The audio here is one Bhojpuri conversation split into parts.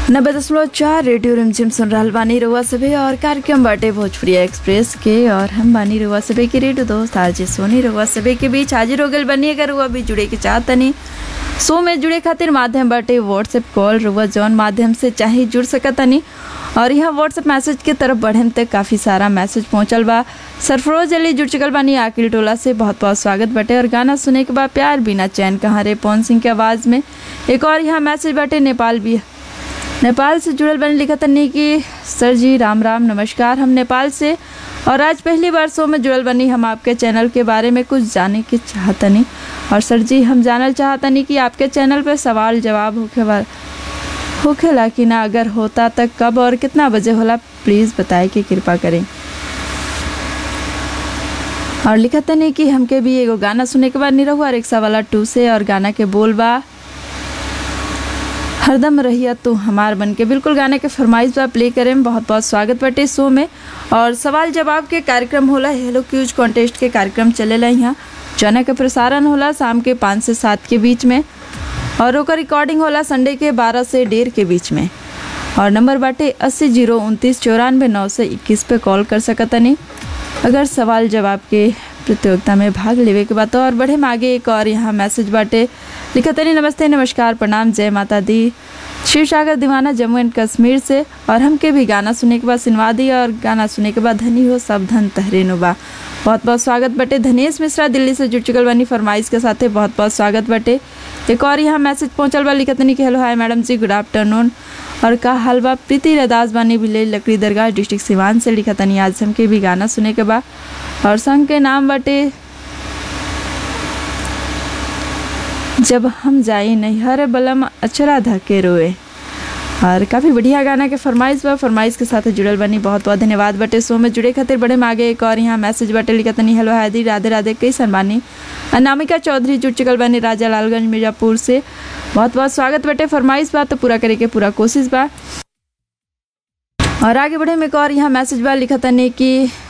नब्बे दशमलव चार रेडियो रिमझिम सुन रहल बानी रुआ सभे और कार्यक्रम बाटे भोजपुरिया एक्सप्रेस के और हम बानी रुआ सभे के रेडियो दोस्त आज सोनी रुआ सभे के बीच हाजिर हो गल बनी अगर रुआ भी जुड़े के चाहतनी शो में जुड़े खातिर माध्यम बाटे व्हाट्सएप कॉल रुआ जौन माध्यम से चाहे जुड़ सकतनी और यहाँ व्हाट्सएप मैसेज के तरफ बढ़न तक काफ़ी सारा मैसेज पहुँचल बा सरफरोज अली जुड़ चुकल बानी आकिल टोला से बहुत बहुत स्वागत बाटे और गाना सुने के बाद प्यार बिना चैन कहाँ रे पवन सिंह के आवाज़ में एक और यहाँ मैसेज बाटे नेपाल भी नेपाल से जुड़ल बने लिखा तनी कि सर जी राम राम नमस्कार हम नेपाल से और आज पहली बार शो में जुड़ल बनी हम आपके चैनल के बारे में कुछ जाने के चाहतनी और सर जी हम जानल चाहतनी कि आपके चैनल पे सवाल जवाब होखे वाला होखेला कि ना अगर होता तक कब और कितना बजे होला प्लीज़ बताए कि कृपा करें और लिखा तनी कि हमके भी एगो गाना सुने के बाद निरहुआ रिक्शा वाला टू से और गाना के बोल बा हरदम रहिया तू हमार बन के बिल्कुल गाने के फरमाइश बा प्ले करें बहुत बहुत स्वागत बटे शो में और सवाल जवाब के कार्यक्रम होला हेलो क्यूज कॉन्टेस्ट के कार्यक्रम चलेला यहाँ जना के प्रसारण होला शाम के पाँच से सात के बीच में और ओकर रिकॉर्डिंग होला संडे के बारह से डेढ़ के बीच में और नंबर बाटे अस्सी जीरो उनतीस चौरानवे नौ से इक्कीस पे कॉल कर सकतनी अगर सवाल जवाब के प्रतियोगिता में भाग लेवे के बाद और बढ़े आगे एक और यहाँ मैसेज बाटे लिखतनी नमस्ते नमस्कार प्रणाम जय माता दी शिव सागर दीवाना जम्मू एंड कश्मीर से और हमके भी गाना सुने के बाद सुनवा दी और गाना सुने के बाद धनी हो सब धन तहरे नुबा बहुत बहुत स्वागत बटे धनेश मिश्रा दिल्ली से जुड़ चुकल बानी फरमाइश के साथे बहुत बहुत स्वागत बटे एक और यहाँ मैसेज पहुंचल बा लिखतनी कि हेलो हाय मैडम जी गुड आफ्टरनून और का हाल बा प्रीति रदास बानी विलेज लकड़ी दरगाह डिस्ट्रिक्ट सिवान से लिखतनी आज हमके भी गाना सुने के बा और संग के नाम बटे जब हम जाई नैहर बलम अचरा धके रोए और काफ़ी बढ़िया गाना के फरमाइश बा फरमाइश के साथ जुड़ल बनी बहुत बहुत धन्यवाद बटे शो में जुड़े खातिर बड़े मागे एक और यहाँ मैसेज बटे लिखतनी हेलो हादी राधे राधे कैसन बानी अनामिका चौधरी जुड़ चुकल बानी राजा लालगंज मिर्जापुर से बहुत बहुत स्वागत बटे फरमाइश बा तो पूरा करे के पूरा कोशिश बा और आगे बढ़े में एक और यहाँ मैसेज बा लिखतनी कि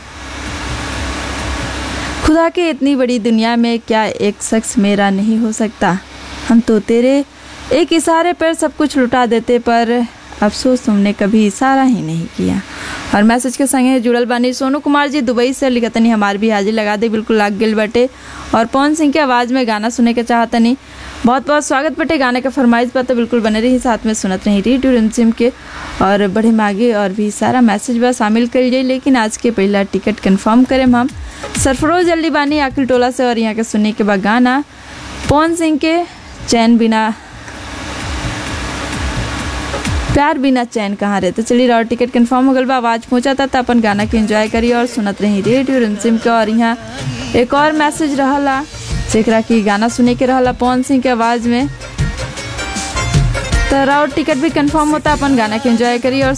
खुदा के इतनी बड़ी दुनिया में क्या एक शख्स मेरा नहीं हो सकता हम तो तेरे एक इशारे पर सब कुछ लुटा देते पर अफसोस तुमने कभी इशारा ही नहीं किया और मैसेज के संगे जुड़ल बानी सोनू कुमार जी दुबई से लिखतनी हमार भी हाजिर लगा दे बिल्कुल लाग गिल बटे और पवन सिंह की आवाज़ में गाना सुने के चाहतनी बहुत बहुत स्वागत बटे गाने का फरमाइश पर तो बिल्कुल बने रही साथ में सुनत रही रेडियो रिमझिम के और बड़े मागे और भी सारा मैसेज बा शामिल कर जाए लेकिन आज के पहला टिकट कंफर्म करें हम सरफरोज जल्दी बानी आकिल टोला से और यहाँ के सुनने के बाद गाना पवन सिंह के चैन बिना प्यार बिना चैन कहाँ रहते चलिए और टिकट कंफर्म हो गल बा आवाज़ पहुँचा था तो अपन गाना के एंजॉय करी और सुनत रही रेडियो रिमझिम के और यहाँ एक और मैसेज रहला जेकरा की गाना सुने के रहला पवन सिंह के आवाज़ में तो और टिकट भी कंफर्म होता अपन गाना के एंजॉय करी और